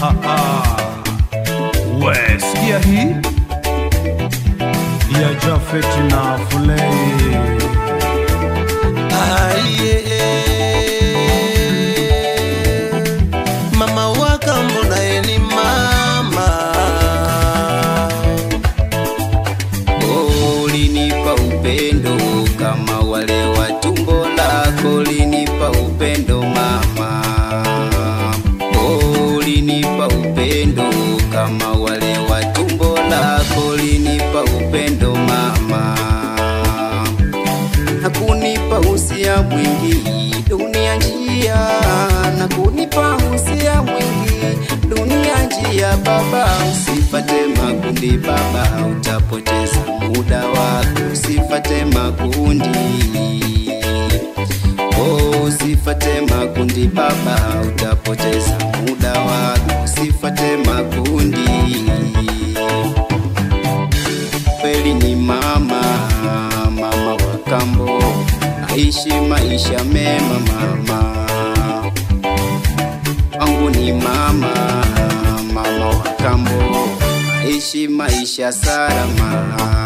we sikia hii ya Jafet na Fulei mama wakambo naye ni mama Oh, ulinipa upendo kama wale wa tumbo lako ulinipa upendo mama Oh, ulinipa upendo kama wale wa tumbo lako ulinipa upendo mama na kunipa usia mwingi dunia njia na kunipa usia mwingi dunia njia baba usifate makundi baba utapoteza muda wako usifate makundi oh, usifate makundi baba utapoteza muda wako usifate makundi kweli ni mama mama wa kambo aishi maisha mema mama wangu ni mama mama wa kambo aishi maisha salama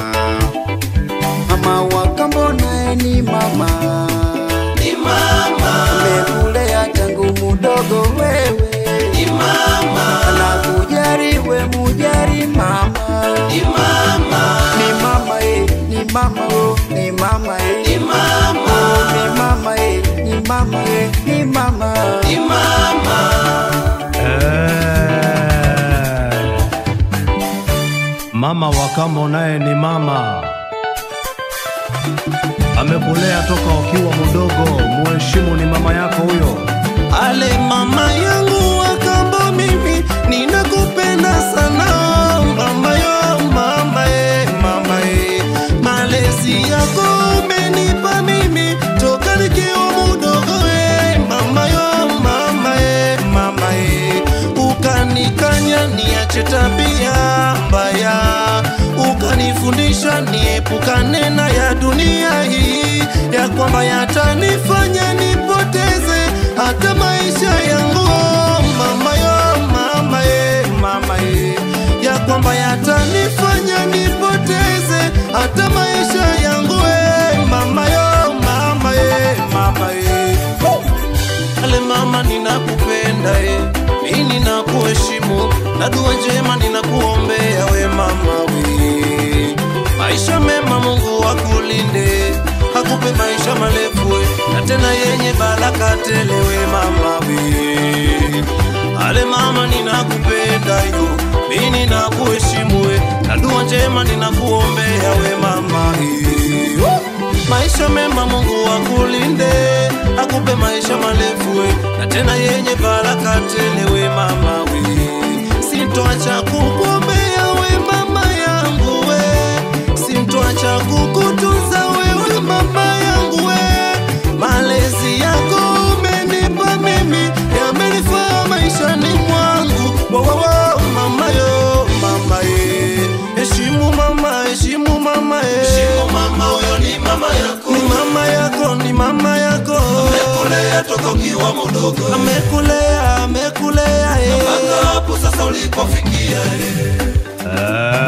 mama wa kambo naye ni mama ni mama amekulea tangu mudogo wewe ni mama anakujari we mujari mama ni mama ni mama eh ni mama oh ni mama eh ni mama oh, ni mama eh ni mama eh ni mama ni mama Eh. Mama wa kambo naye ni mama, amekulea toka ukiwa mdogo. Muheshimu, ni mama yako huyo. Ale mama yangu wakambo, mimi ninakupenda sana mama yo mama e, mama e. Malezi yako umenipa mimi toka nikiwa mdogo e, mama yo mama e, mama e. Ukanikanya niache tabia mbaya, ukanifundisha niepukane na ya dunia hii, ya kwamba yatanifanya nipoteze hata maisha yangu. Mama yo mama e, mama e, ya kwamba yatanifanya nipoteze hata maisha yangu e, mama yo mama e, mama e. Ale mama ninakupenda e, mimi ninakuheshimu na dua njema ninakuombea we mama we. Maisha mema Mungu akulinde, akupe maisha marefu we, na tena yenye baraka tele we mama we. Ale mama ninakupenda yo, mimi ninakuheshimu we, na dua njema ninakuombea we mama we. Maisha mema Mungu akulinde, akupe maisha marefu we, na tena yenye baraka tele we mama we. Sintoacha kukuombea we mama yangu we, sintoacha kukutunza wewe mama yangu we. Malezi yako umenipa mimi, yamenifaa maishani mwangu. Wo, wo, wo, mama yo, mama ye. Heshimu mama, heshimu mama ye. Heshimu mama, huyo ni mama yako. Ni mama yako, ni mama yako. Amekulea toka ukiwa mdogo. Amekulea, amekulea eh. Mpaka hapo sasa ulipofikia eh.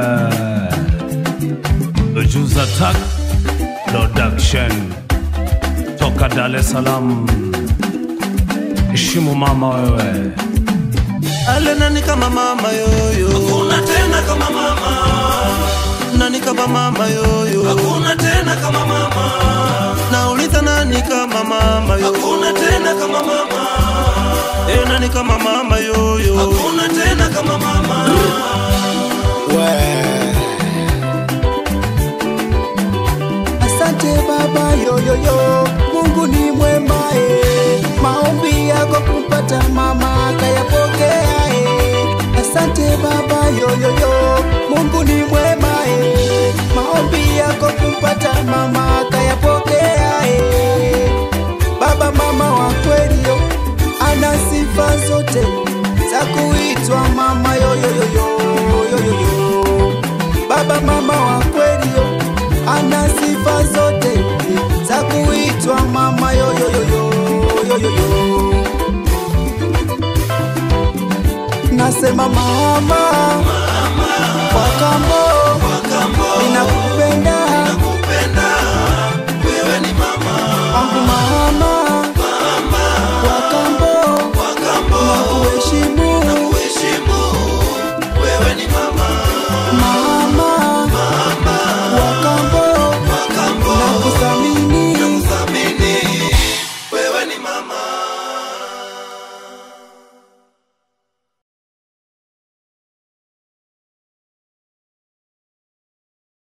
Eh. Juza Tak Production toka Dar es Salaam. Heshimu mama wewe. Ale nani kama mama yoyo. Hakuna tena kama mama. Nani kama mama yoyo. Hakuna tena kama mama. Nauliza nani kama mama yoyo. Hakuna tena kama mama. Eh, nani kama mama yoyo. Hakuna tena kama mama. Asante Baba yoyoyo, Mungu ni mwema eh. Maombi yako kumpata mama akayapokea eh. Asante Baba yoyoyo, Mungu ni mwema eh. Maombi yako kumpata mama akayapokea eh. Baba mama wa kweli yo, ana sifa zote za kuitwa mama yoyoyo yoyoyo. Baba mama wa kweli yo, ana sifa zote za kuitwa mama yoyoyo yoyoyo. sema mama